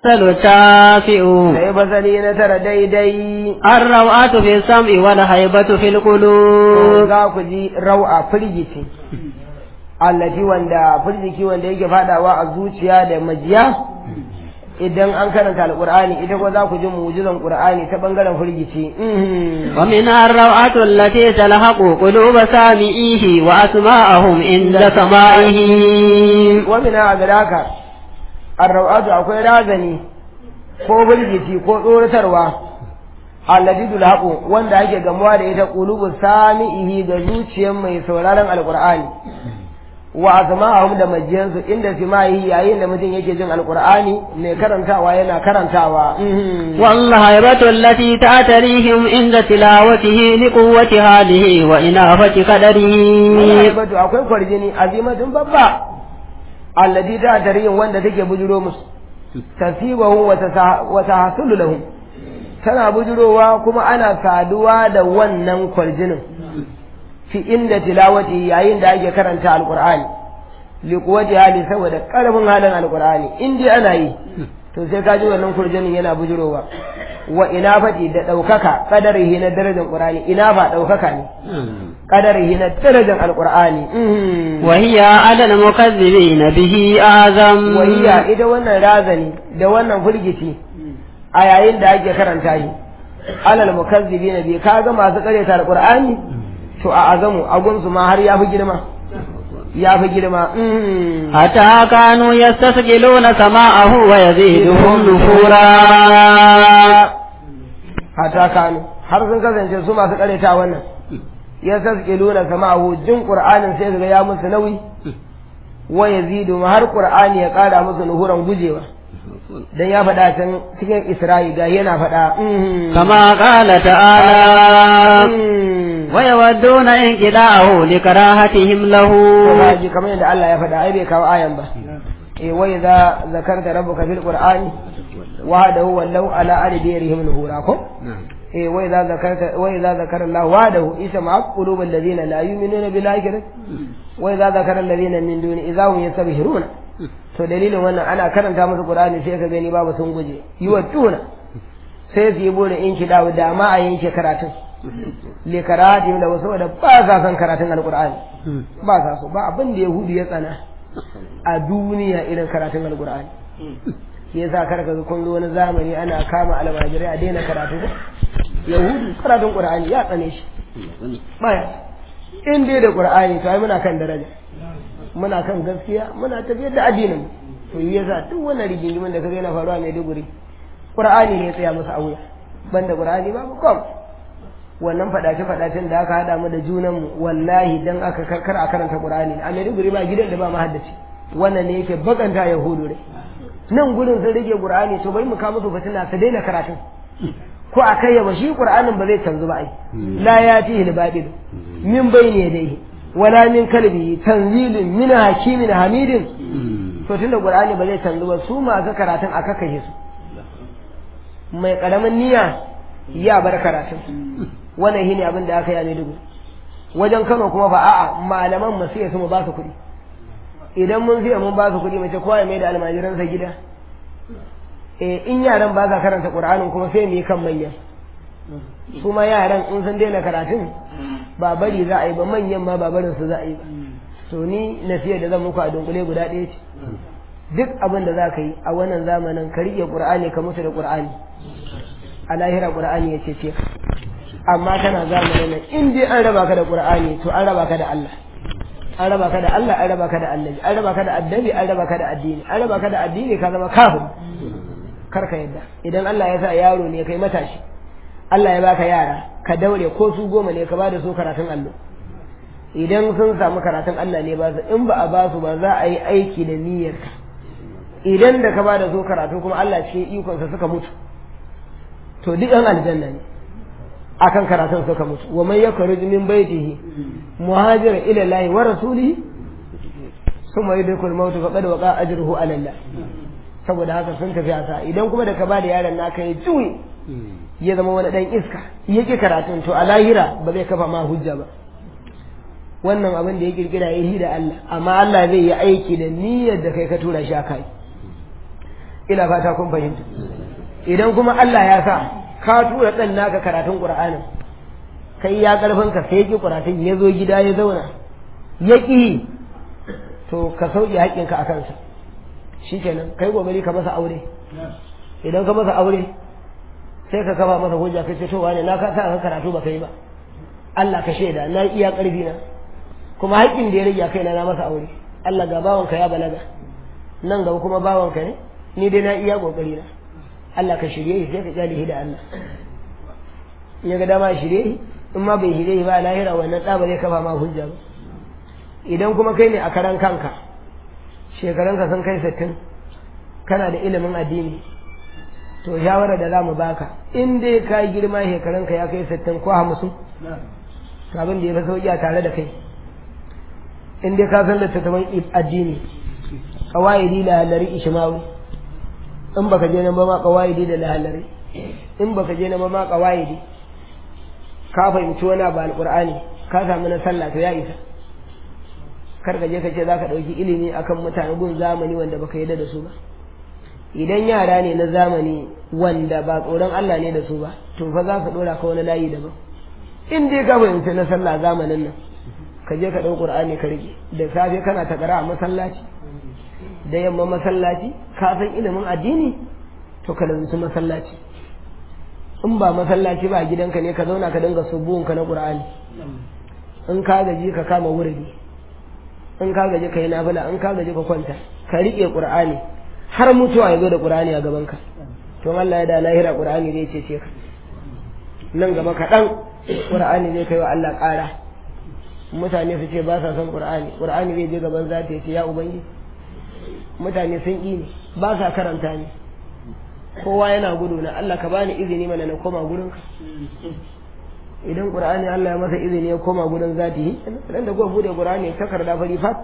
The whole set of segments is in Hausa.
التاسع sai fasali na tara daidai الروعة في السمع والهيبة في القلوب za ku ji rau'a firgici allati wanda firgiki wanda yake fadawa a zuciya da majiya idan an karanta alqur'ani ita ko za ku ji mu'jizan qur'ani ta bangaren firgici Mhm. ومنها الروعة التي تلحق قلوب سامعيه وأسماءهم عند سماعه wa min adraka ar-rawatu akwai razani ko firgici ko tsoratarwa allati tulhaqu wanda ake gamuwa da ita qulubu sami'ihi ga zuciyar mai sauraron alqur'ani wa azma'ahum da majiyansu inda simahi yayin da mutum yake jin alqur'ani mai karantawa yana karantawa Mhm. والهيبة التي تعتريهم عند تلاوته لقوة حاله وإنافة قدره Batu akwai kwarjini azimatun babba alladi ta tarihin wanda take bujuro musu tasibahu wa tasa- wa tahsulu lahum tana bujurowa kuma ana saduwa da wannan kwarjinin fi inda tilawati yayin da ake karanta alqur'ani li quwwati hali saboda karfin halin alqur'ani in dai ana yi to sai ka ji wannan kwarjinin yana bujurowa wa inafati da daukaka kadarihi na darajar qur'ani inafa daukaka ne قدره درجة القرآن وهي على المكذبين به أعظم وهي إذا وانا رازني da wannan firgici a yayin da ake karanta shi alal mukazzibina bi kaga masu karyata alqur'ani to a azamu agunsu ma har yafi girma yafi girma mm. حتى كانوا يستسجلون سماءه ويزيدهم نفورا hata kanu har sun kasance su masu karyata wannan ya saskiluna sama'ahu jin qur'anin sai ga ya musu nauyi wa yazidu ma har qur'ani ya kara musu nuhuran gujewa dan ya faɗa can cikin Isra'i ga yana faɗa mhm. كما قال تعالى Mhm. ويودون انقلاعه لكراهتهم له To ka ji kamar yadda Allah ya faɗa ai bai kawo ayan ba eh wa idza zakarta rabbuka fil qur'ani wahdahu wallau ala adbirihim nuhura ko eh wa idza zakarta wa idza zakara Allah wahdahu isma qulubal ladina la yu'minuna bil akhirati wa idza zakara alladhina min duni idza hum yastabhiruna to dalilin wannan ana karanta musu qur'ani sai ka gani babu sun guje yiwattuna sai su yi bude in ki dawo da ma a yanke karatun le karatu da wasu da ba sa son karatun alqur'ani ba sa so ba abin da yahudu ya tsana a duniya irin karatun alqur'ani shi yasa kar ka ga kun zo wani zamani ana kama almajirai a daina karatu ko yahudu karatun qur'ani ya tsane shi baya in dai da qur'ani to ai muna kan daraja muna kan gaskiya muna tafiyar da addinin mu to yi yasa duk wannan rigingimin da kaga yana faruwa mai duguri qur'ani ne ya tsaya masa a wuya banda qur'ani babu kom wannan fadace fadacen da aka hada mu da junan mu wallahi dan aka karkar a karanta qur'ani a mai duguri ba gidan da ba mahaddaci wannan ne yake bakanta yahudu rai nan gurin sun rage qur'ani to bari mu kawo musu fitina su daina karatun ko a kai ba shi qur'anin ba zai canzu ba ai la yatihi al-batil min bayni yadayhi wala min kalbi tanzilun min hakimin hamidin to tunda qur'ani ba zai canzu ba su masu karatun a kakashe su mai karamin niyya ya bar karatun wannan shine abin da aka yi a Maiduguri wajen Kano kuma ba a'a malaman mu sai su mu ba su kuɗi idan mun siya mun ba su kuɗi mace kowa ya mai da almajiransa gida eh in yaran ba sa karanta qur'anin kuma sai mu yi kan manyan su ma yaran in sun daina karatun ba bari za a yi ba manyan ma ba barin su za a yi ba to ni nasiya da zan muku a dunkule guda ɗaya ce duk abin da za ka yi a wannan zamanin ka riƙe qur'ani ka mutu da qur'ani a lahira qur'ani ya ce ka amma kana zamanin nan in dai an raba ka da qur'ani to an raba ka da Allah an raba ka da Allah an raba ka da annabi an raba ka da addabi an raba ka da addini an raba ka da addini ka zama kafin kar ka yadda idan Allah ya sa yaro ne kai matashi Allah ya baka yara ka daure ko su goma ne ka bada su karatun allo idan sun samu karatun Allah ne ba su in ba a ba su ba za a yi aiki da niyyarka idan da ka bada su karatu kuma Allah cikin ikonsa suka mutu to duk an aljanna ne akan karatun suka mutu wa man yakhruj min baytihi muhajira ila Allah wa rasulihi summa yudrikul maut faqad waqa ajruhu ala Allah saboda haka sun tafi asa idan kuma da ka bada yaron naka ya juye ya zama wani dan iska yake karatun to a lahira ba zai kafa ma hujja ba wannan abin da ya kirkira ya yi da Allah amma Allah zai yi aiki da niyyar da kai ka tura shi a kai ina fata kun fahimta idan kuma Allah ya sa ka tura ɗan naka karatun Qur'anin kai ya karfin ka sai ki Qur'anin ya zo gida ya zauna ya ƙi to ka sauke haƙƙinka a kansa shikenan kai gobari ka masa aure idan ka masa aure sai ka kaba masa hujja ka ce to wane na ka sa ka karatu ba kai ba Allah ka shaida na iya ƙarfi na kuma haƙƙin da ya rage kaina na masa aure Allah ga bawanka ya balaga nan gaba kuma bawanka ne ni dai na iya kokari na Allah ka shirye shi sai ka kyale da Allah in ya ga dama shirye shi in ma bai shirye shi ba lahira wannan ɗa ba zai kafa ma hujja ba idan kuma kai ne a karan kanka shekarunka sun kai sittin kana da ilimin addini to shawarar da za mu baka in dai ka yi girma shekarunka ya kai sittin ko hamsin abin da ya fi sauƙi a tare da kai in dai ka san littattafan addini kawaidi da halari ishmawi in baka je nan ba ma kawaidi da halari in baka je nan ba ma kawaidi ka fahimci wani abu alqur'ani ka samu na sallah to ya isa kar ka je ka ce zaka dauki ilimi akan mutane gun zamani wanda baka yarda da su ba idan yara ne na zamani wanda ba tsoron Allah ne da su ba to fa za ka dora ka wani layi daban in dai ka fahimci na sallah zamanin nan ka je ka ɗau ƙur'ani ka rike da safe kana ta a masallaci da yamma masallaci ka san ilimin addini to ka lazumci masallaci in ba masallaci ba gidanka ne ka zauna ka dinga subuhunka na ƙur'ani in ka gaji ka kama wurdi in ka gaji ka yi nafila in ka gaji ka kwanta ka riƙe ƙur'ani har mutuwa ya zo da ƙur'ani a gabanka to Allah ya da lahira ƙur'ani zai cece ka nan gaba kaɗan ƙur'ani zai kai wa Allah ƙara mutane su ce ba sa son qur'ani qur'ani zai je gaban zata ce ya ubangi mutane sun ƙi ne ba sa karanta ne kowa yana gudu na Allah ka bani izini mana na koma gurin ka idan qur'ani Allah ya masa izini ya koma gurin zati dan da go bude qur'ani takarda fari fat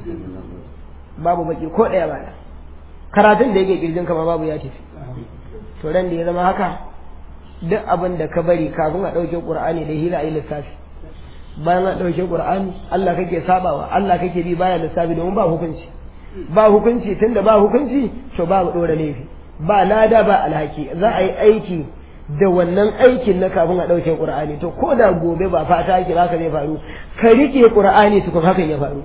babu baki ko daya ba karatun da yake kirjin ka ma babu ya tafi to ran da ya zama haka duk abin da ka bari kafin a ɗauke qur'ani da hila ayi lissafi bayan an ɗauke ƙur'ani Allah kake sabawa Allah kake bi baya lissafi domin ba hukunci ba hukunci tunda ba hukunci to ba mu ɗora laifi ba lada ba alhaki za a yi aiki da wannan aikin na kafin a ɗauke ƙur'ani to ko da gobe ba fata ake haka zai faru ka rike ƙur'ani tukun hakan ya faru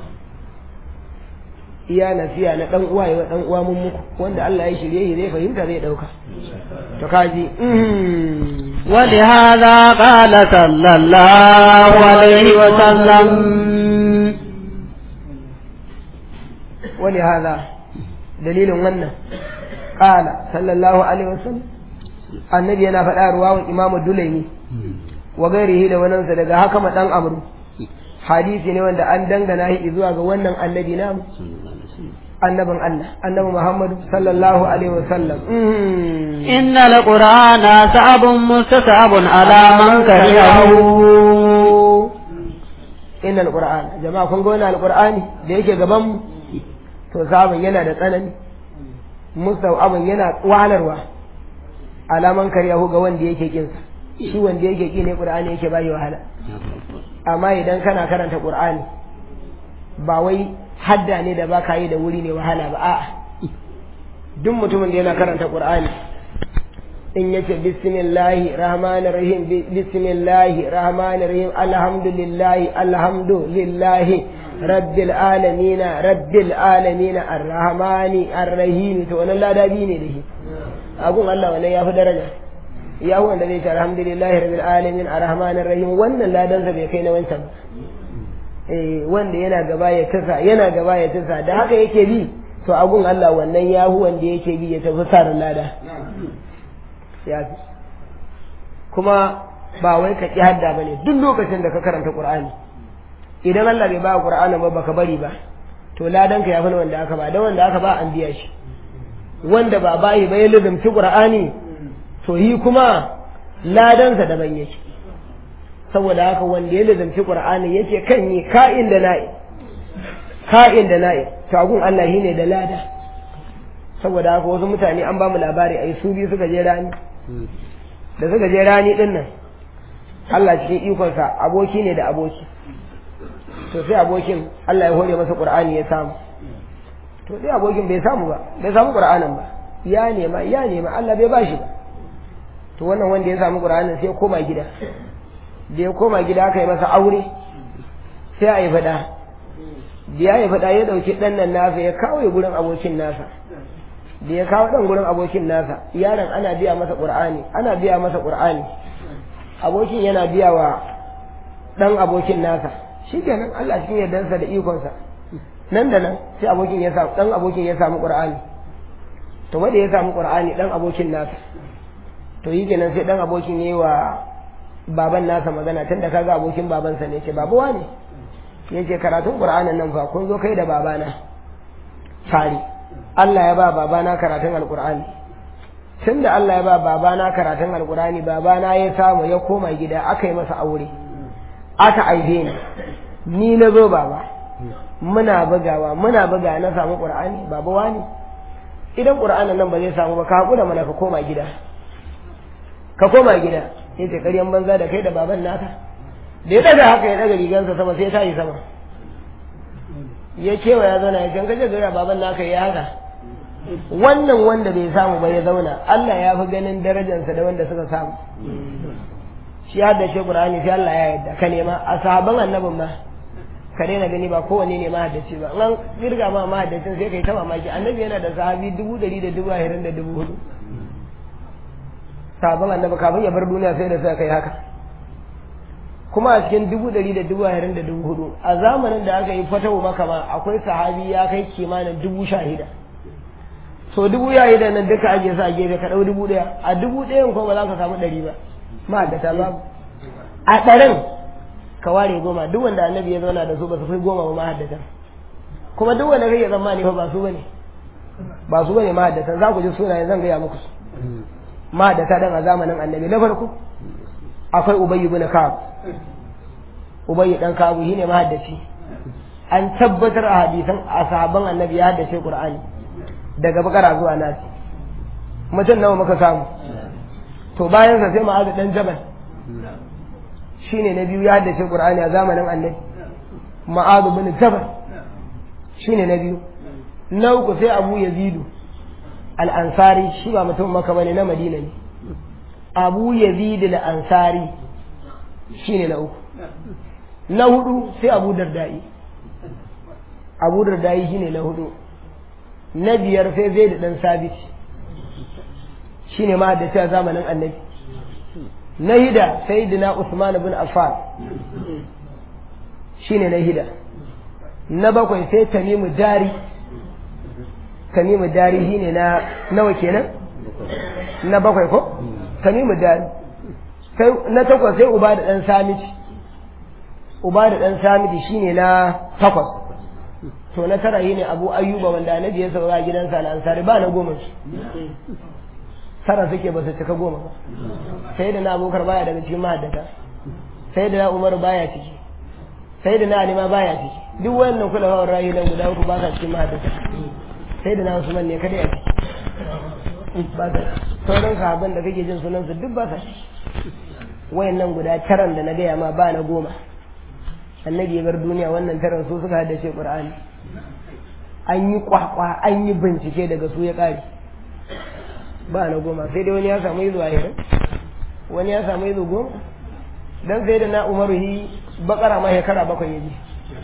iya nasiya na dan uwa ya dan uwa mun muku wanda Allah ya shirye shi zai fahimta zai dauka to kaji ولهذا قال صلى الله عليه وسلم ولهذا دليل wannan قال صلى الله عليه وسلم annabi yana faɗa ruwawan imamu dulaimi wa gairihi da wanansa daga haka ma dan amru hadisi ne wanda an dangana shi zuwa ga wannan annabi namu annabin Allah annabi Muhammad sallallahu alaihi wasallam إن القرآن صعب مستصعب على من كرهه inna alquran jama'a kun ga wannan alqur'ani da yake gaban mu to sabon yana da tsanani mustawabin yana wahalarwa alaman karyahu ga wanda yake kinsa shi wanda yake ki ne qur'ani yake bayi wahala amma idan kana karanta qur'ani ba wai hadda ne da baka yi da wuri ne wahala ba a'a duk mutumin da yana karanta qur'ani in yace bismillahi rahmanir rahim bismillahi rahmanir rahim alhamdulillahi alhamdulillahi rabbil alamin rabbil alamin arrahmani arrahim to wannan ladabi ne da shi agun Allah wannan yafi daraja ya wanda zai ce alhamdulillahi rabbil alamin arrahmanir rahim wannan ladansa bai kai na wancan ba eh wanda yana gaba ya tasa yana gaba ya tasa da haka yake bi to agun Allah wannan yahu wanda yake bi ya tafi sarin lada ya fi kuma ba wai ka ƙi hadda ba ne duk lokacin da ka karanta ƙur'ani idan Allah bai ba ƙur'anin ba baka bari ba to ladan ka ya fi wanda aka ba dan wanda aka ba an biya shi wanda ba bayi ba ya lizumci ƙur'ani to yi kuma ladansa daban yake saboda haka wanda ya lizumci ƙur'ani yake kan yi ka'in da na'i ka'in da na'i to agun Allah shine da lada saboda haka wasu mutane an ba mu labari ai su biyu suka je rani da suka je rani din nan Allah cikin ikonsa aboki ne da aboki to sai abokin Allah ya hore masa Qur'ani ya samu to sai abokin bai samu ba bai samu Qur'anin ba ya nema ya nema Allah bai bashi ba to wannan wanda ya samu qur'anin sai ya koma gida da ya koma gida aka yi masa aure sai a yi fada da ya yi fada ya dauki dan nan nasa ya kawo ya gurin abokin nasa da ya kawo dan gurin abokin nasa yaron ana biya masa qur'ani ana biya masa qur'ani abokin yana biya wa dan abokin nasa shikenan Allah cikin yardansa da ikonsa nan da nan sai abokin ya samu dan abokin ya samu qur'ani to wanda ya samu qur'ani dan abokin nasa to yi kenan sai dan abokin yayi wa baban nasa magana tunda kaga abokin babansa ne ce babu wani yace karatun qur'anin nan fa kun zo kai da babana tare Allah ya ba babana karatun alqur'ani tunda Allah ya ba babana karatun alqur'ani babana ya samu ya koma gida aka yi masa aure aka aibe ni ni na zo baba muna bugawa muna buga na samu qur'ani baba wani idan qur'anin nan ba zai samu ba ka hakura mana ka koma gida ka koma gida sai ta ƙaryan banza da kai da baban naka da ya daga haka ya daga rigansa sama sai ta yi sama ya kewa ya zauna ya can kaje gara baban naka ya haka wannan wanda bai samu ba ya zauna Allah ya fi ganin darajarsa da wanda suka samu shi ya haddace Qur'ani sai Allah ya yarda ka nema a sahaban annabin ma ka daina gani ba kowanne ne mahaddaci ba an kirga ma mahaddacin sai kai ta mamaki annabi yana da sahabi dubu ɗari da dubu ashirin da dubu hudu sabon annabi kafin ya bar duniya sai da suka kai haka kuma a cikin dubu ɗari da dubu ashirin da dubu hudu a zamanin da aka yi fatawa maka ma akwai sahabi ya kai kimanin dubu shahida so dubu shahida nan duka ake sa gefe ka ɗau dubu ɗaya a dubu ɗayan ko ba za ka samu ɗari ba ma'aikata babu a ɗarin ka ware goma duk wanda annabi ya zauna da su ba su fi goma ba mahaddatan kuma duk wanda kake tsammani fa ba su bane ba su bane mahaddatan za ku ji sunayen zan gaya muku su mahaddata dan a zamanin annabi na farko akwai ubayy ibn ka'ab ubayy dan ka'ab shine mahaddaci an tabbatar a hadisan a sahabban annabi ya haddace qur'ani daga bakara zuwa nasi mutum nawa muka samu to bayan sa sai ma'azu dan jabal shine na biyu ya haddace qur'ani a zamanin annabi ma'azu bin jabal shine na biyu na uku sai abu yazidu al-ansari shi ba mutum maka bane na madina ne abu yazid al-ansari shine na uku na hudu sai abu dardai abu dardai shine na hudu na biyar sai zai da dan sabit shine ma da ta zamanin annabi na hida sayyidina usman ibn affan shine na hida na bakwai sai tamimu dari tamimu dari shine na nawa kenan na bakwai ko tamimu dari sai na takwas sai uba da dan samiti uba da dan samiti shine na takwas to na tara shine abu ayyuba wanda annabi ya sauka gidansa na ansari ba na goma shi tara suke ba su cika goma ba sai da na abokar baya daga cikin mahaddata sai da na umar baya ciki sai da na alima baya ciki duk wannan kula wa rayu nan guda uku ba sa cikin mahaddata sai da na usman ne kada ya ciki ba sa sauran sahabban da kake jin sunan su duk ba sa ciki wayannan guda taran da na gaya ma ba na goma annabi ya bar duniya wannan taran su suka haddace qur'ani an yi kwakwa an yi bincike daga su ya kare ba na goma sai dai wani ya samu izu ahirin wani ya samu izu goma dan sai da na umaru hi bakara ma shekara bakwai ya ji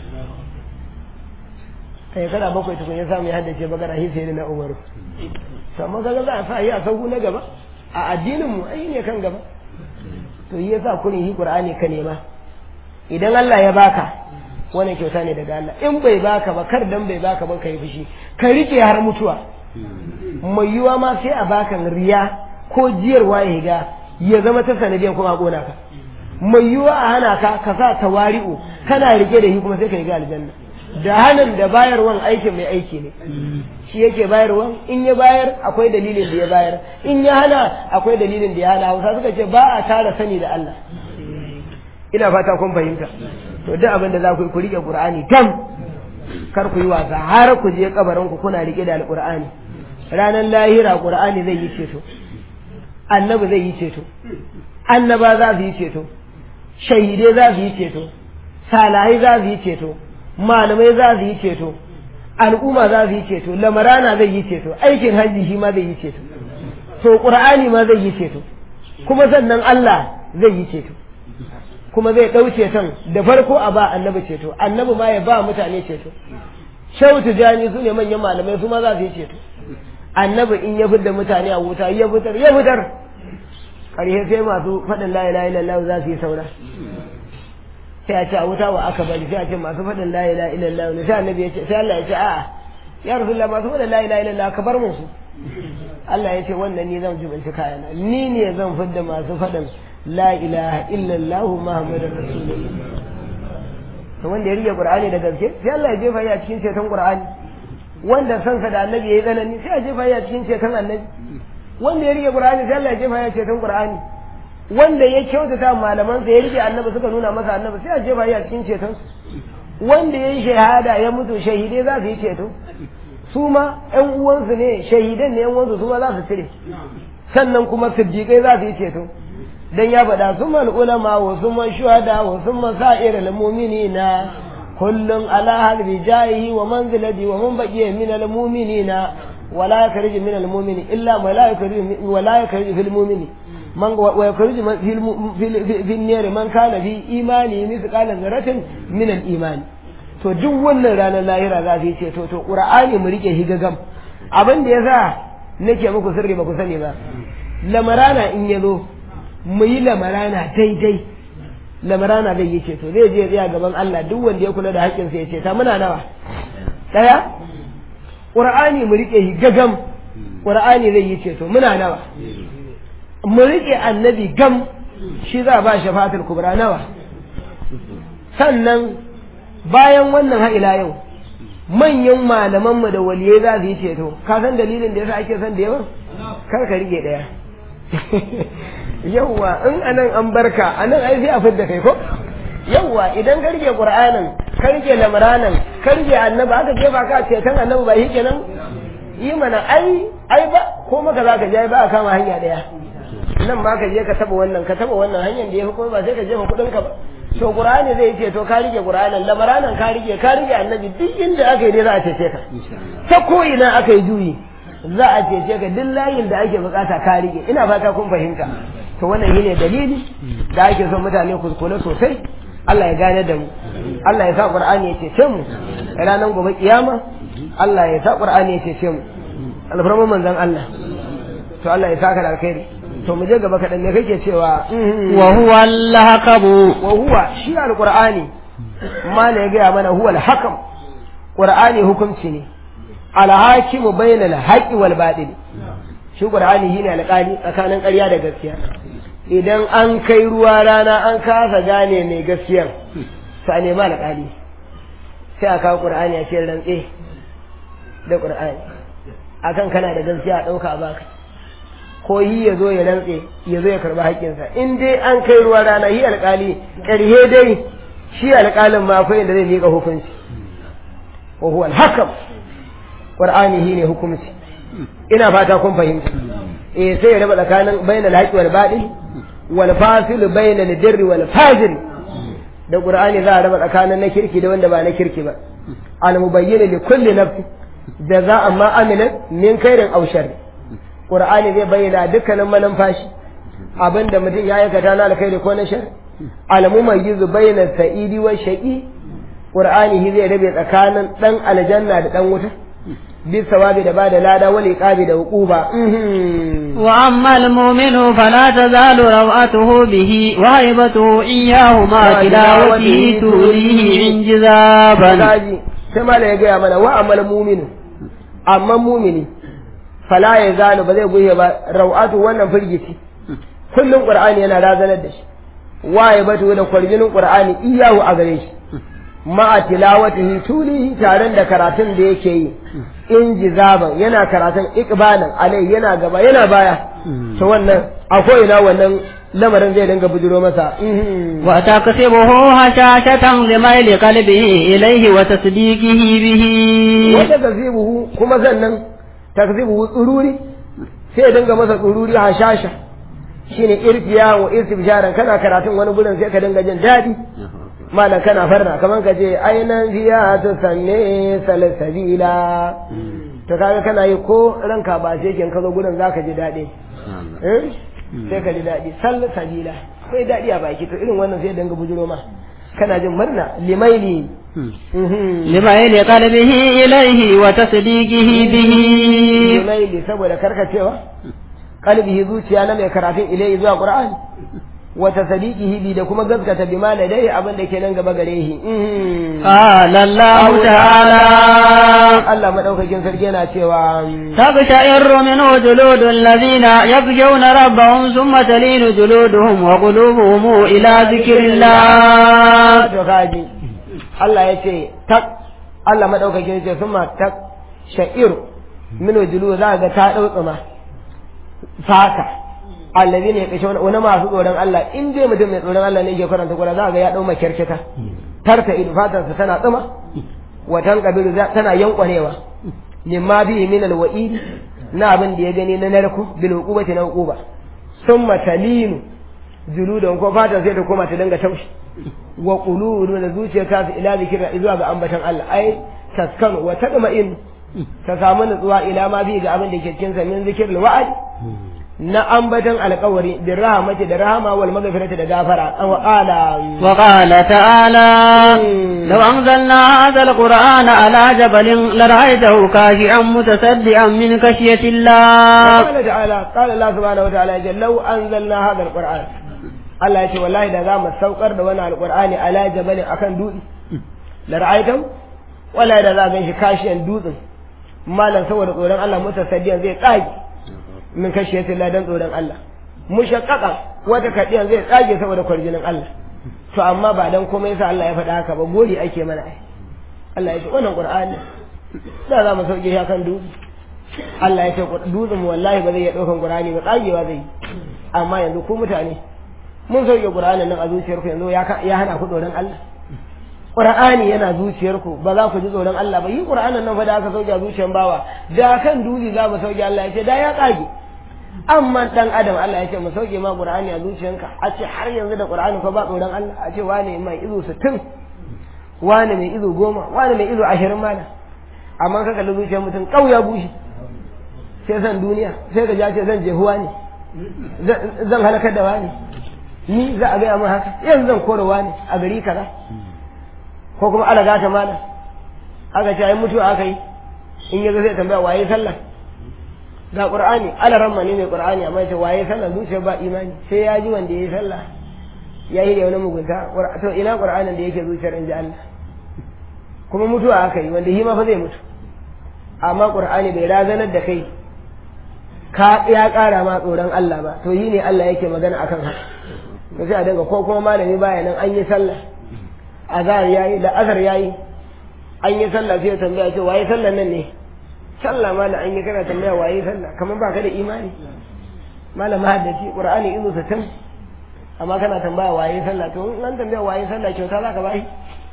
a shekara bakwai tukun ya samu ya haddace bakara hi sai da na umaru amma kaga za a sa yi a sauku na gaba a addinin mu ai ne kan gaba to yi yasa kurin hi qur'ani ka nema idan Allah ya baka wannan kyauta ne daga Allah in bai baka ba kar dan bai baka ba kai fushi ka rike har mutuwa mai yiwa ma sai a baka riya ko jiyarwa ya higa ya zama ta sanadiyan kuma kona ka mai yiwa a hana ka ka sa tawari'u kana rike da shi kuma sai ka higa aljanna da hanan da bayarwan aikin mai aiki ne shi yake bayarwan in ya bayar akwai dalilin da ya bayar in ya hana akwai dalilin da ya hana hausa suka ce ba a tara sani da Allah ina fata kun fahimta to duk abin da za ku yi ku rike qur'ani tam kar ku yi wasa har ku je kabarin ku kuna rike da alqur'ani ranar lahira qur'ani zai yi ceto annabi zai yi ceto annaba za su yi ceto shahidai za su yi ceto salahai za su yi ceto malamai za su yi ceto al'umma za su yi ceto lamarana zai yi ceto aikin hajji shi ma zai yi ceto to qur'ani ma zai yi ceto kuma sannan Allah zai yi ceto kuma zai ɗau ceton da farko a ba annabi ceto annabi ma ya ba mutane ceto shehu tijani su ne manyan malamai su ma za su yi ceto annabi in ya fitar mutane a wuta ya fitar ya fitar ƙarshe sai masu faɗin la ilaha illallah za su yi saura sai a ce a wuta wa aka bari sai a ce masu faɗin la ilaha illallah ne sai annabi ya ce sai Allah ya ce a'a ya rasulullah masu faɗin la ilaha illallah ka bar musu Allah ya ce wannan ni zan jibinci kayana ni ne zan fidda masu faɗin la ilaha illallah muhammadur rasulullah to wanda ya rike qur'ani da gaske sai Allah ya jefa ya cikin ceton qur'ani wanda sansa da annabi yayi tsanani sai ya jefa ya cikin ceton annabi wanda ya rike qur'ani sai Allah ya jefa ya ceton qur'ani wanda ya kyautata malaman sa ya rike annabi suka nuna masa annabi sai ya jefa ya cikin ceton wanda ya yi shahada ya mutu shahidai za su yi ceto su ma ƴan uwansu ne shahidan ne ƴan uwansu su ma za su cire sannan kuma siddiƙai za su yi ceto dan ya faɗa sun mal ulama wa sun man shuhada wa sun man sa'ir al mu'minina kullun ala halbi jahi wa manzilati wa man baqiya min al mu'minina wa la yakhrij min al mu'mini illa ma la yakhrij wa la yakhrij fil mu'mini man wa yakhrij fil fil nar man kana fi imani mithqala dharratin min al imani to duk wannan ranar lahira za su yi ce to to qur'ani mu rike higagam abin da yasa nake muku sirri ba ku sani ba lamarana in yazo mu yi lamarana daidai lamarana zai yi ceto zai je tsaya gaban Allah duk wanda ya kula da haƙƙinsa ya ce ta muna nawa ɗaya ƙur'ani mu riƙe shi gagam ƙur'ani zai yi ceto muna nawa mu riƙe annabi gam shi za a ba shafatul kubra nawa sannan bayan wannan ha'ila yau manyan malamanmu da waliyai za su yi ceto ka san dalilin da yasa ake son da yawa kar ka riƙe ɗaya yawwa in anan an barka anan ai sai a fidda kai ko yawwa idan ka rike qur'anin ka rike lamranan ka rike annabi aka jefa ka ce kan annabi ba yake nan yi mana ai ai ba ko maka zaka je ba ka kama hanya daya nan ba ka je ka taba wannan ka taba wannan hanyar da yafi kuma ba sai ka jefa kudin ka ba to qur'ani zai ce to ka rike qur'anin lamranan ka rike ka rike annabi duk inda aka yi dai za a cece ka ta ko ina aka yi juyi za a cece ka duk layin da ake bukata ka rike ina fata kun fahimta to wannan shine dalili da ake son mutane ku kula sosai Allah ya gane da mu Allah ya sa Qur'ani ya cece mu ranar gobe kiyama Allah ya sa Qur'ani ya cece mu alfarman manzon Allah to Allah ya saka da alkhairi to mu je gaba kaɗan me kake cewa wa huwa al-haqabu wa huwa shi alqur'ani ma ne ya gaya mana huwa al-hakam qur'ani hukunci ne al-hakimu bayna al-haqqi wal batil shi qur'ani shine alƙali tsakanin ƙarya da gaskiya idan an kai ruwa rana an kasa gane mai gaskiyar sai a nemi alƙali sai a kawo qur'ani a ce rantse da qur'ani akan kana da gaskiya a ɗauka baka ko yi ya zo ya rantse ya zo ya karɓi haƙƙinsa in dai an kai ruwa rana yi alƙali ƙarhe dai shi alƙalin ma akwai inda zai miƙa hukunci wa huwa al-hakam qur'ani shine hukunci ina fata kun fahimta eh sai ya raba tsakanin bainal haqqi wal batil wal fasil bainal birri wal fajr da qur'ani za a raba tsakanin na kirki da wanda ba na kirki ba al mubayyin li kulli nafs jaza'an ma amilat min khairin aw sharr qur'ani zai bayyana dukkanin manumfashi abinda mutum ya aikata na alkhairi ko na shar al mumayyiz bainal sa'idi wa shaqi qur'ani zai rabe tsakanin dan aljanna da dan wuta بالثواب da bada lada wal iqabi da uquba wa amma al mu'minu fala tazalu rawatuhu bihi wa haibatuhu iyyahu ma tilawatihi tulihi injizaban gaji sai mala ya gaya mana wa amal mu'minu amma mu'mini fala ya zalu ba zai goye ba rawatu wannan firgici kullun qur'ani yana razanar da shi wa haibatu da kwarjinin qur'ani iyyahu a gare shi ma'a tilawatihi tulihi taren da karatun da yake yi in jizaban yana karatun ikbalan alai yana gaba yana baya to wannan akwai ina wannan lamarin zai dinga bujiro masa wa takasibuhu hashashatan limaili qalbihi ilayhi wa tasdiqihi bihi wa takasibuhu kuma sannan takasibuhu tsururi sai ya dinga masa tsururi hashasha shine irfiya wa istibsharan kana karatun wani gurin sai ka dinga jin daɗi malam kana farna kaman ka ce ainan fiya ta sanne salsabila to kaga kana yi ko ranka ba ce kin ka zo gurin zaka ji daɗi eh sai ka ji daɗi salsabila kai daɗi a baki to irin wannan sai danga bujuro ma kana jin murna limaili limaili qalbihi ilayhi wa tasdiqihi bihi limaili saboda karkacewa qalbihi zuciya na mai karatun ilayhi zuwa qur'ani wa tasdiqihi bi da kuma gaskata bi ma ladai abin da ke nan gaba gare shi qala allah ta'ala Allah madaukakin sarki yana cewa تبشعر منه جلود الذين يخشون ربهم ثم تلين جلودهم وقلوبهم إلى ذكر الله to kaji Allah ya ce tak Allah madaukakin ce summa tak sha'ir min julu za ga ta dau tsuma fata allazi ne kashe wani masu tsoron Allah in dai mutum mai tsoron Allah ne yake karanta Qur'ani za ga ya dau makyarkita tarta idu fatarsa tana tsuma watan kabiru tana yankwanewa mimma bihi min alwa'id na abin da ya gani na narku bil uqubati na uquba summa talinu juludan ko fata sai ta koma ta dinga taushi wa quludu da zuciya ta fi ila zikira zuwa ga ambatan Allah ai taskanu wa tadma'in ta samu nutsuwa ila ma bi ga abin da ke cikin sa min zikirul wa'ad na ambatan alƙawari da rahamati da rahama wal maghfirati da gafara wa qala wa qala ta'ala law anzalna hadha alqur'ana ala jabalin lara'aytahu khashi'an mutasaddian min khashyati Allah qala ta'ala qala Allah subhanahu wa ta'ala law anzalna hadha alqur'ana Allah ya ce wallahi da za mu saukar da wani alqur'ani ala jabalin akan dutse lara'aytahu wallahi da za ga shi kashiyan dutsen malam saboda tsoron Allah mutasaddian zai tsage min kashiyati Allah dan tsoron Allah mushaqqaqa wata kadiyan zai tsage saboda kwarjinin Allah to amma ba dan komai yasa Allah ya faɗa haka ba gori ake mana ai Allah ya ce wannan Qur'ani da za mu sauke shi kan dutse Allah ya ce dutsen wallahi ba zai iya ɗaukan Qur'ani ba tsagewa zai amma yanzu ku mutane mun sauke Qur'anin nan a zuciyarku yanzu ya hana ku tsoron Allah Qur'ani yana zuciyarku ba za ku ji tsoron Allah ba yi Qur'anin nan fa da aka sauke a zuciyar bawa da kan duli za mu sauke Allah ya ce da ya kage amma dan adam Allah ya ce mu sauke ma Qur'ani a zuciyanka a ce har yanzu da Qur'ani fa ba tsoron Allah a ce wane mai izo 60 wane mai izo 10 wane mai izo 20 mana amma ka kalli zuciyar mutum kauya bushi sai san duniya sai ka ja ce zan je huwa ne zan halakar da wani ni za a gaya min haka yanzu zan kore wani a gari kaza ko kuma ala gata mana aka ce ai mutuwa aka yi in yaga zai tambaya waye sallah ga qur'ani ala ramma ne mai qur'ani amma ce waye sallah zuciya ba imani sai ya ji wanda yayi sallah ya yi da wani mugunta to ina qur'anin da yake zuciyar inji Allah kuma mutuwa aka yi wanda shi ma fa zai mutu amma qur'ani bai razanar da kai ka ya kara ma tsoron Allah ba to yi ne Allah yake magana akan haka to sai a dinga ko kuma malami baya nan an yi sallah azhar yayi da azhar yayi an yi sallah sai ya tambaya ce waye sallan nan ne sallah ma an yi kana tambaya waye sallah kamar ba ka da imani malama haddaci qur'ani izu satin amma kana tambaya waye sallah to in an tambaya waye sallah kyauta za ka bai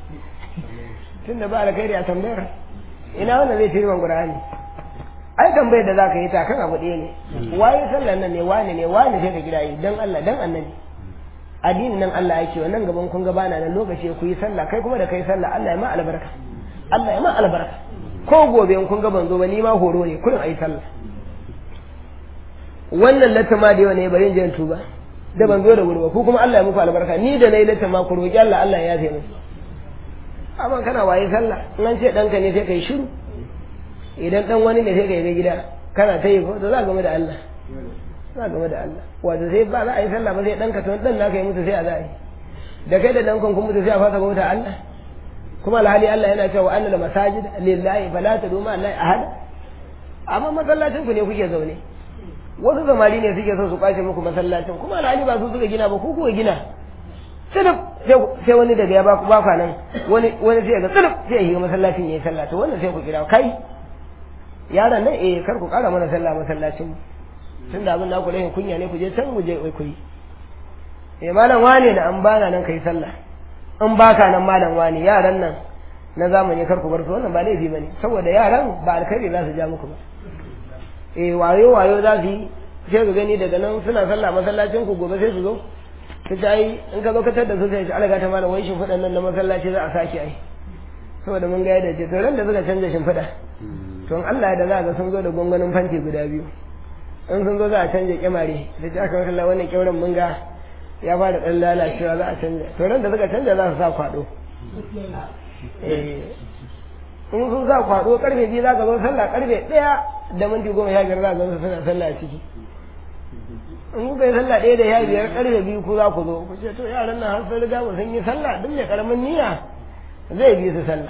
tunda ba alkhairi a tambayar ina wannan zai tirman qur'ani ai tambayar da zaka yi ta kan abu ɗaya ne waye sallan nan ne wane ne wane sai ka kira yi dan Allah dan annabi addinin nan Allah yake wannan gaban kun ga bana nan lokaci ku yi sallah kai kuma da kai sallah Allah ya ma albarka Allah ya ma albarka ko gobe in kun ga ban zo ba ni ma horo ne kullum ayi sallah wannan latama da yau ne bari in je tuba da ban zo da wuri ba ku kuma Allah ya muku albarka ni da nayi latama ku roki Allah Allah ya yafe musu amma kana waye sallah in an ce danka ne sai kai shiru idan dan wani ne sai kai ga gida kana ta yi ko to za game da Allah za game da Allah wato sai ba za a yi sallah ba sai danka to dan naka yi musu sai a za a yi da kai da dankan kun mutu sai a fasa bauta Allah kuma alhali Allah yana cewa annal masajid lillahi fala tadu ma Allah ahad amma masallacin ku ne kuke zaune wasu zamani ne suke so su kwace muku masallacin kuma alhali ba su suka gina ba ku kuka gina tsilif sai wani daga ya baku ba nan wani wani sai ga tsilif sai ya yi masallacin yayi sallah to wannan sai ku kira kai yaran nan eh kar ku kara mana sallah masallacin tun da abin da ku rahin kunya ne ku je can mu je ku yi eh malam wane da an bana nan kai sallah in baka nan malam wane yaran nan na zamani kar ku bar su wannan ba laifi bane saboda yaran ba alkhairi za su ja muku ba eh wayo wayo za su yi sai ku gani daga nan suna sallah masallacin ku gobe sai su zo ta ce ai in ka zo ka tada su sai shi alaga ta mana wai shimfiɗan nan na masallaci za a sake ai saboda mun ga yadda ce to ran da suka canza shimfiɗa to in Allah da za ga sun zo da gungunin fanti guda biyu in sun zo za a canja kyamare da ce aka makalla wannan kyauren mun ga ya fara ɗan lalacewa za a canja to ran da suka canja za su sa kwaɗo in sun sa kwaɗo karfe biyu za ka zo sallah karfe ɗaya da minti goma sha biyar za ka zo suna sallah ciki in kuka yi sallah ɗaya da ya biyar karfe biyu ku za ku zo ku ce to yaran nan har sun riga mu sun yi sallah duk mai karamin niyya zai bi su sallah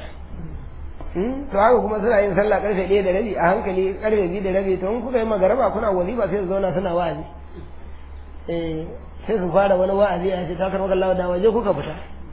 to haka kuma suna yin sallah karfe ɗaya da rabi a hankali karfe biyu da rabi to in kuka yi magaraba kuna wazifa sai su zauna suna wa'azi eh sai su fara wani wa'azi a ce ta karɓar kallawa da waje kuka fita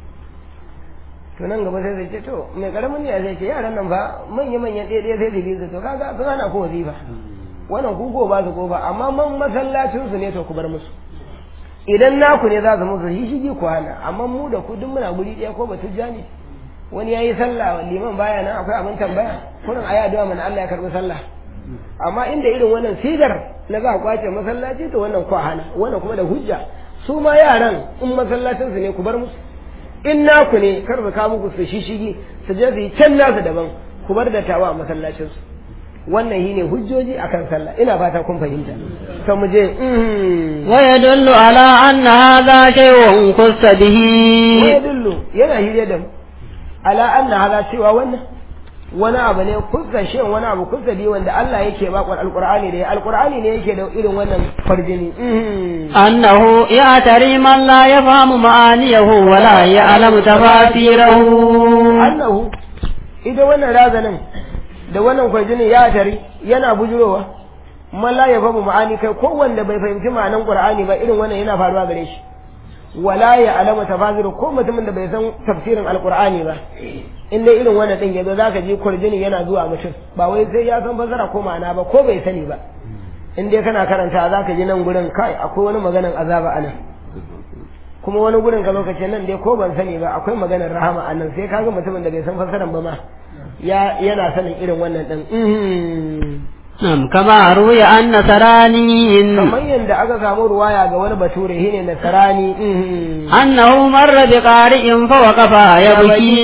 to nan gaba sai zai ce to mai karamin niyya zai ce yaran nan fa manya manyan ɗaya ɗaya sai da biyu to kaga sun hana ko wazifa wannan ku ko ba su ko ba amma man masallacin su ne to ku bar musu idan naku ne za su musu shi shigi ku hana amma mu da ku duk muna guri ɗaya ko ba tujja ne wani ya yi sallah liman baya nan akwai abin tambaya kurin ayi addu'a mana Allah ya karbi sallah amma inda irin wannan sigar na za a kwace masallaci to wannan ku hana wannan kuma da hujja su ma yaran in masallacin su ne ku bar musu in naku ne kar su kawo muku su shishigi su je su yi can nasu daban ku bar da tawa a masallacin su wannan shine hujjoji akan sallah ina fata kun fahimta to mu je wa yadullu ala anna hadha shay'un qussa bihi wa yadullu yana hire da mu ala anna hadha cewa wannan wani abu ne kusa shin wani abu kusa bi wanda Allah yake ba kwal alqur'ani da alqur'ani ne yake da irin wannan farjini annahu ya tari man la yafhamu ma'aniyahu wa la ya'lamu tafasirahu annahu ita wannan razanin da wannan farjini ya tari yana bujurowa man la yafhamu ma'ani kai ko wanda bai fahimci ma'anan qur'ani ba irin wannan yana faruwa gare shi wala ya alama tafasiru ko mutumin da bai san tafsirin alqur'ani ba in dai irin wannan din yazo zaka ji kurjini yana zuwa mutum ba wai sai ya san fasara ko ma'ana ba ko bai sani ba in dai kana karanta zaka ji nan gurin kai akwai wani maganan azaba anan kuma wani gurin ka lokacin nan dai ko ban sani ba akwai maganar rahama anan sai kaga mutumin da bai san fasaran ba ma ya yana sanin irin wannan din Nam kama ruya an nasarani kamar yadda aka samu ruwaya ga wani bature shine nasarani annahu marra bi qari'in fa waqafa yabki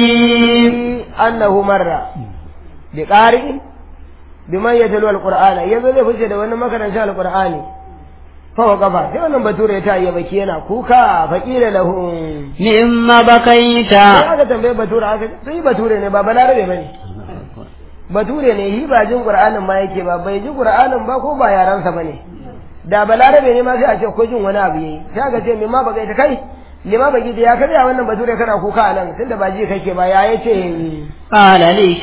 annahu marra bi qari'in biman yatalu alqur'ana yanzu zai fice da wani makarantar alqur'ani fa waqafa sai wannan bature ta yi baki yana kuka faqila lahu mimma bakaita sai aka tambaye bature aka sai bature ne ba balarabe bane bature ne shi ba jin qur'anin ma yake ba bai ji qur'anin ba ko ba yaransa bane da balarabe ne ma sai a ce ko jin wani abu yayi sai aka ce me ma baka ita kai lima baki da ya karya wannan bature kana kuka a nan tunda ba ji kake ba ya yace qala li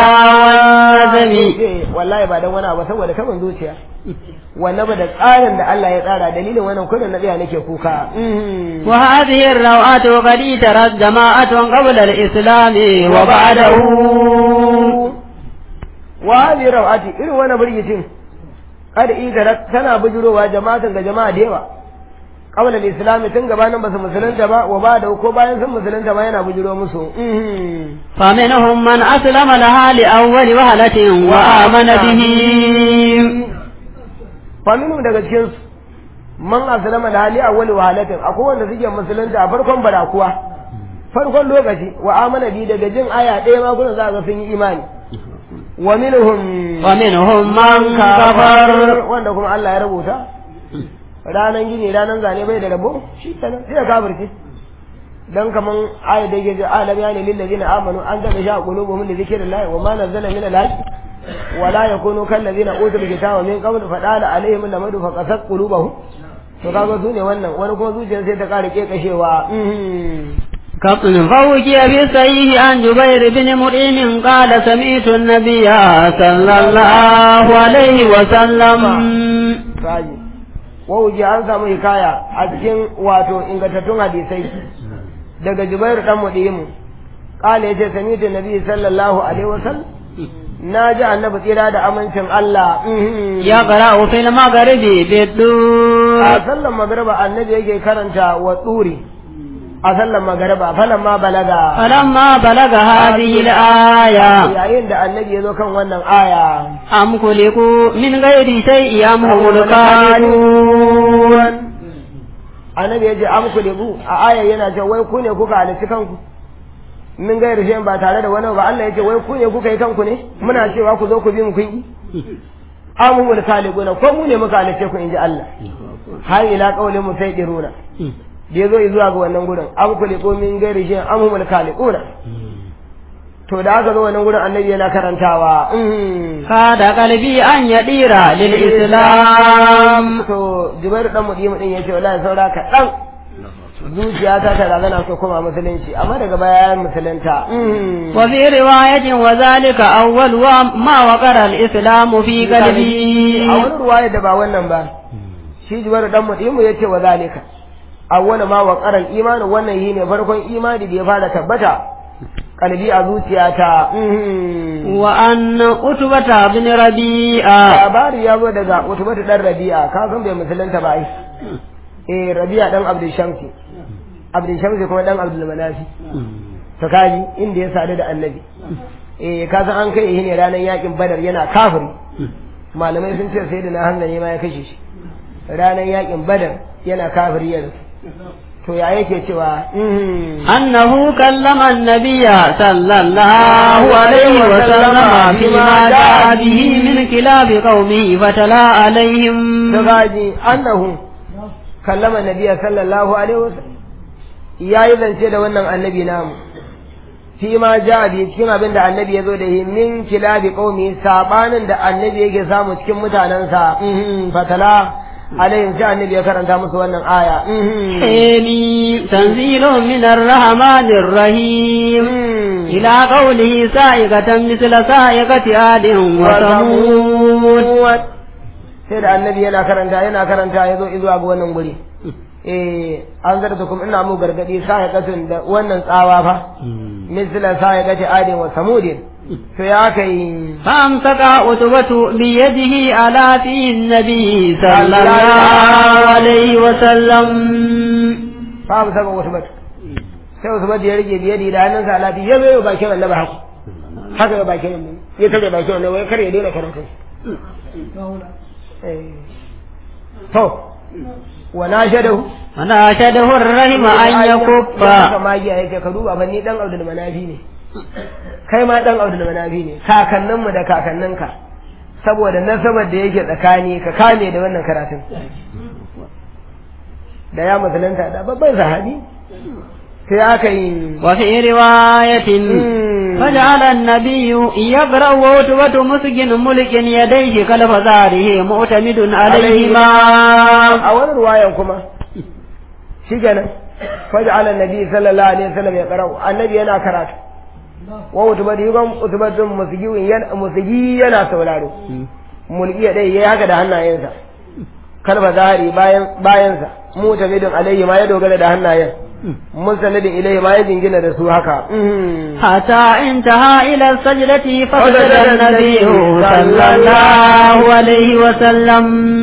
shajazami wallahi ba dan wani abu saboda kaman zuciya wannan ba da tsarin da Allah ya tsara dalilin wannan kullun na tsaya nake kuka wa hadhihi ar-rawatu qad tarat jama'atun qabla al-islam wa ba'dahu wa hadhihi rawati irin wannan burgitin kad idara tana bujurowa jama'atan ga jama'a da yawa qabla al-islam tun gabanin basu musulunta ba wa ba da ko bayan sun musulunta ma yana bujuro musu fa minhum man aslama laha li awwali wahalatin wa amana bihi fa minhum daga cikin su man aslama laha li awwali wahalatin akwai wanda suke musulunta a farkon barakuwa farkon lokaci wa amana bi daga jin aya ɗaya ma kuna za ga sun yi imani wa minhum wa minhum man kafar wanda kuma Allah ya rubuta ranan gini ranan zane bai da rabo shi kenan sai ya kafirce dan kaman ayat da yake alam yani lil ladina amanu an ga sha qulubuhum li dhikrillah wa ma nazzala min al wa la yakunu kal ladina utul kitaba min qabl fa dala alaihim lamadu fa qasat qulubuhum to kaga su ne wannan wani kuma zuciyar sai ta kare kekashewa كابتن فوجي بسيه عن جبير بن مريم قال سمعت النبي صلى الله عليه وسلم wauji an samu hikaya a cikin wato ingantattun hadisai daga jubairu dan mudimu kala yace sami'tu nabi sallallahu alaihi wasallam na ji annabi tsira da amincin Allah ya qara'u fil maghribi bidur a sallan magriba annabi yake karanta wa tsuri a sallan magriba falamma balaga falamma balaga hadhihi al-aya yayin da annabi ya zo kan wannan aya am kuliku min ghairi shay'in am humul qanun annabi ya ce am ku libu a aya yana ce wai ku ne kuka halitta kanku min gairu shi ba tare da wani ba Allah ya ce wai ku ne kuka yi kanku ne muna cewa ku zo ku bi mu kun yi amumul khaliquna ko mu ne muka halitta ku inji Allah har ila qaulin mu sai diruna da yazo zuwa ga wannan gurin am ku libu min gairu shi amumul khaliquna to da aka zo wannan gurin annabi yana karantawa kada kalbi an yadira lil islam to jibairu dan mudimu din yace wallahi saura ka dan zuciya ta ta razana so kuma musulunci amma daga baya ya musulunta wa fi riwayatin wa zalika awwal wa ma waqara al islam fi qalbi a wani ruwaya da ba wannan ba shi jibairu dan mudimu yace wa zalika awwal ma waqara al iman wannan shine farkon imani da ya fara tabbata kalbi a zuciyata wa an utbata bin rabi'a labari ya zo daga utbata dan rabi'a ka san bai musulunta ba ai eh rabi'a dan abdul shamsi abdul shamsi kuma dan abdul manafi to kaji inda ya sadu da annabi eh ka san an kai ne ranar yakin badar yana kafiri malamai sun ce sai da na hanzari ma ya kashe shi ranar yakin badar yana kafiri ya rasu to ya yake cewa annahu kallama annabiyya sallallahu alaihi wa sallama fi ma ja'a bihi min kilab qaumihi fatala alaihim to gaji annahu kallama nabiyya sallallahu alaihi wa sallam yayi zance da wannan annabi namu fi ma ja'a bi cikin abin da annabi ya zo da shi min kilabi qaumi sabanin da annabi yake samu cikin mutanansa fatala عليهم كان النبي كرنت musu wannan aya حمي تنزيل من الرحمن الرحيم إلى قوله سائقة مثل سائقة آد وثمود sai da annabi yana karanta yana karanta ya zo izuwa ga wannan guri eh an zarta kuma ina mu gargadi sa'iqatun da wannan tsawa fa misla sa'iqati adin wa samudin to ya kai فأمسك عتبة بيده على في النبي صلى الله عليه وسلم fa saka usbat sai usbat ya rike biyadi da hannunsa alafi ya zo bakin annabi haka haka ya bakin annabi ya tare bakin annabi wai kar ya daina karatu to wa nashadahu وناشده الرحم أن يكف haka magiya yake ka duba ban ni dan Abdul Manafi ne kai ma dan Abdul Manafi ne kakanninmu da kakanninka saboda nasabar da yake tsakani ka kame da wannan karatun da ya musulunta da babban sahabi sai aka yi وفي رواية فجعل النبي يقرأ وتوة مسجن ملك يديه كلف ظهره معتمد عليهما a wani ruwayan kuma shi kenan faj'ala annabi sallallahu alaihi wasallam ya qara'u annabi yana karatu wa utubati yugan utubatun musigi yana musigi yana sauraro mulki ya dai yayi haka da hannayensa kalba zahari bayan bayansa mutamidin alayhi ma ya dogara da hannayen musalladin ilayhi ma ya jingina da su haka حتى انتهى إلى السجدة فسجد النبي صلى الله عليه وسلم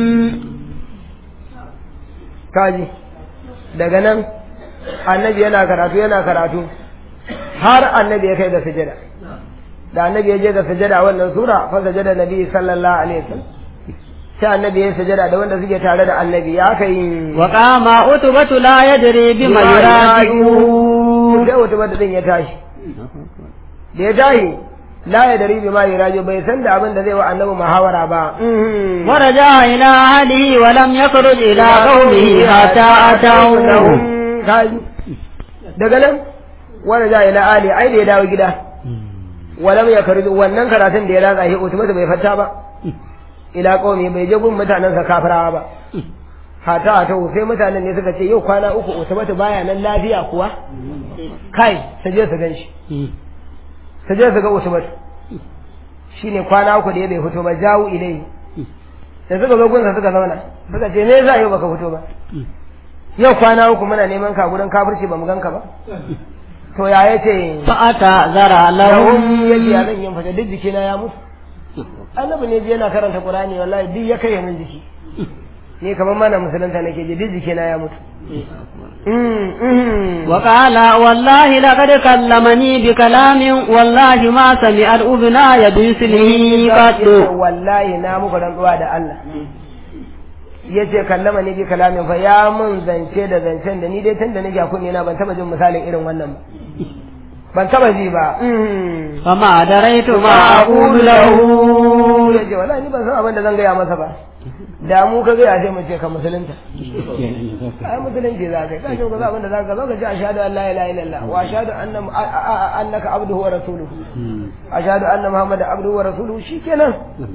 kaji daga nan annabi yana karatu yana karatu har annabi ya kai ga sujada da annabi ya je ga sujada wannan sura fa sujada nabi sallallahu alaihi wasallam sai annabi ya sujada da wanda suke tare da annabi ya kai وقام عتبة لا يدري بما يراجعون sai wata bada din ya tashi da ya tashi la ya dari bi ma yurajo bai san da abin da zai wa annabi muhawara ba ورجع إلى أهله ولم يخرج إلى قومه حتى أتوه kaji daga nan wani ja ila ali ai da ya dawo gida walam ya karbi wannan karatun da ya ratsa shi utumata bai fata ba ila qaumi bai je gun mutanen sa kafirawa ba hata ta sai mutanen ne suka ce yau kwana uku utumata baya nan lafiya kuwa kai su je su ganshi su je su ga utumata shine kwana uku da ya bai fito ba jawu ilai da suka zo gunsa suka zauna suka ce me yasa yau baka fito ba yau kwana uku muna neman ka gurin kafirci ba mu ganka ba to ya yace فأتذر lahum لهم yace ya zan yin fata duk jikina ya mutu annabi ne ji yana karanta qur'ani wallahi duk ya kai min jiki ni kamar mana musulunta nake ji duk jikina ya mutu Mm, mm. وقال والله لقد كلمني بكلام والله ما سمعت أذناي بمثله قط wallahi na muku rantsuwa da Allah yace kallama ni bi kalamin fa ya mun zance da zancen da ni dai tun da nake a kunne na ban taba jin misalin irin wannan ba ban taba ji ba فما دريت ما أقول له yace wallahi ni ban san abin da zan gaya masa ba da mu ka gaya sai mu ce ka musulunta ai musulunci za ka yi ka abin da za ka zo ka ce ashhadu an la ilaha illallah wa ashhadu anna annaka abduhu wa rasuluhu ashhadu anna muhammadan abduhu wa rasuluhu shikenan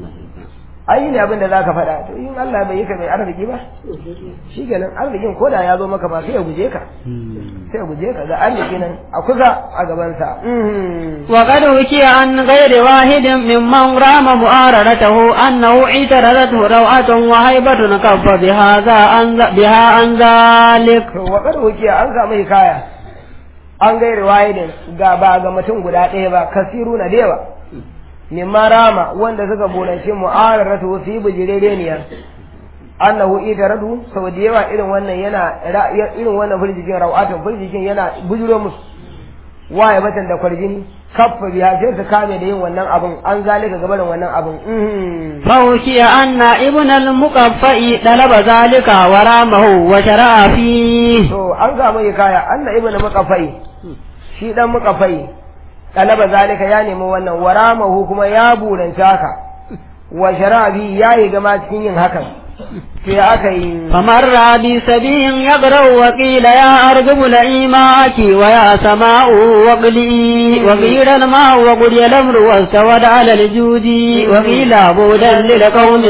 ai ne abin da za ka faɗa to in Allah bai yi ka mai arziki ba shi kenan arzikin ko da ya zo maka ba sai ya guje ka sai ya guje ka ga arziki nan a kusa a gabansa وقد وكي عن غير واحد ممن رام مؤاررته أنه اعترضته روعة وهيبة كف بهذا عن بها عن ذلك to wa kad wukiya an samu hikaya an gairi wahidin ga ba ga mutum guda ɗaya ba kasiru na da yawa mimma rama wanda suka bulanci mu'araratu su yi bijirereniya annahu itaradu sau da yawa irin wannan yana irin wannan firjikin rawatun firjikin yana bujiro musu waye batan da kwarjini kaffa biya sai su kame da yin wannan abun an zalika gabarin wannan abun فوكي أن ابن المقفأ طلب ذلك ورامه وشرع فيه to an samu hikaya anna ibnu muqaffai shi dan muqaffai talaba zalika ya nemi wannan waramahu kuma ya buranta haka wa sharabi ya yi gama cikin yin hakan sai aka yi فمر بسبي يقرأ وقيل يا أرجب لئيماك ويا سماء وقلي وقيل الماء وقضي الأمر واستود على الجود وقيل بودا للقوم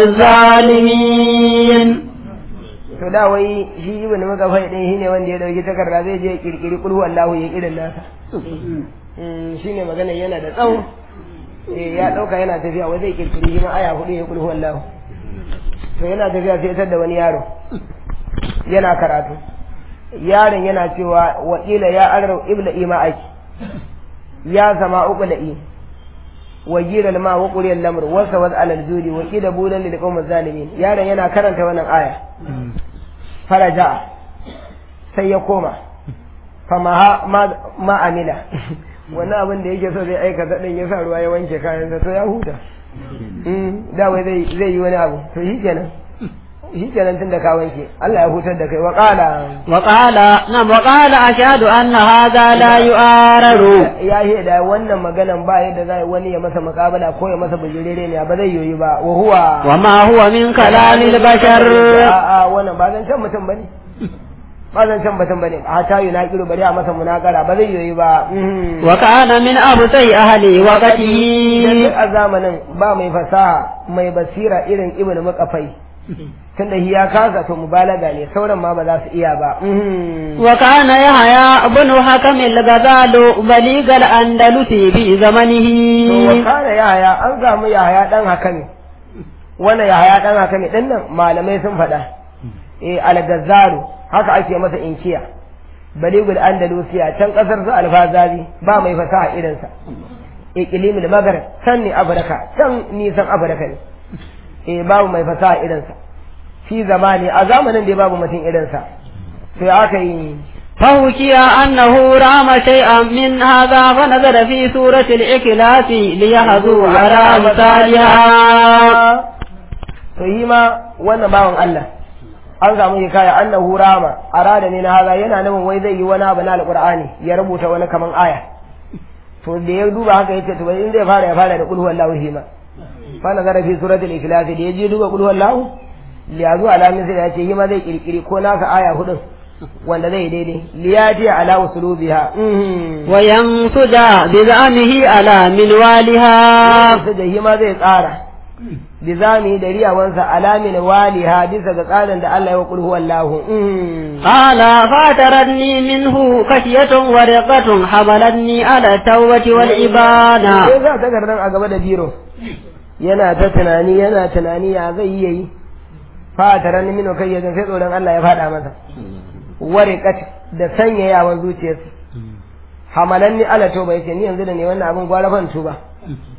الظالمين to da wai shi ibnu muqaffai din shine wanda ya dauki takarda zai je kirkiri kulhu Allahu ya irin nasa shine magana yana da tsawo eh ya dauka yana tafiya wai zai kirkiri shi ma aya hudu ya kulhu Allahu to yana tafiya sai tar da wani yaro yana karatu yaron yana cewa wakila ya arau ibla ima aiki ya sama uqla'i wa jira ma wa quriya al-amr wa sawad ala al-judi wa qila bulan lil qawmi zalimin yaron yana karanta wannan aya faraja sai ya koma fama ma ma amila wannan abin da yake so zai aikata din ya sa ruwa ya wanke kayansa to ya huta da wai zai zai yi wani abu to shi kenan shi kenan tun da ka wanke Allah ya hutar da kai wa qala وقال نعم وقال أشهد أن هذا لا يؤارر ya yi da wannan maganan ba yadda zai wani ya masa makabala ko ya masa bujirere ne ba zai yoyi ba wa huwa وما هو من كلام البشر a'a wannan ba zan can mutum bane ba zan can mutum bane hata yi na kiro bari a masa munakara ba zai yoyi ba وكان من أبصي أهل وقته duk a zamanin ba mai fasaha mai basira irin ibnu makafai tunda shi ya kasa to mubalaga ne sauran ma ba za su iya ba وكان يحيى بن حكم الغزال بليغ الأندلس في زمنه to wa kana yahaya an samu yahaya dan hakami wannan yahaya dan hakami din nan malamai sun faɗa eh al-gazzaru haka ake masa inkiya baligul andalusiya can kasar su alfazazi ba mai fasaha irinsa iqlimul maghrib can ne afirka can nisan afirka ne eh babu mai fasaha irinsa fi zamani a zamanin da babu mutum irinsa sai aka yi فوكي أنه رام شيئا من هذا فنزل في سورة الإكلاس ليحظوا على أمثالها to yi ma wannan bawan Allah an samu hikaya annahu rama arada ne na haza yana nufin wai zai yi wani abu na alqur'ani ya rubuta wani kaman aya to da ya duba haka yace to in zai fara ya fara da qul huwallahu hima fa nazara fi suratul ikhlas da ya je duba qul huwallahu li yazu ala misli ya ce hima zai kirkiri ko naka aya hudun wanda zai daidai liyati ala usulubiha وينسج بزعمه على منوالها su da hima zai tsara bizami da riyawansa alamin waliha bisa ga tsarin da Allah ya wa qul huwallahu قال فاترتني منه خشية ورقة حملتني على التوبة والإبانة sai za ta gardan a gaba da biro yana ta tunani yana tunani ya zai iya yi fataran mino kai yadda sai tsoron Allah ya faɗa masa wariqat da sanyayawan zuciyarsa hamalanni ala toba yace ni yanzu da ne wannan abin gwara ban tuba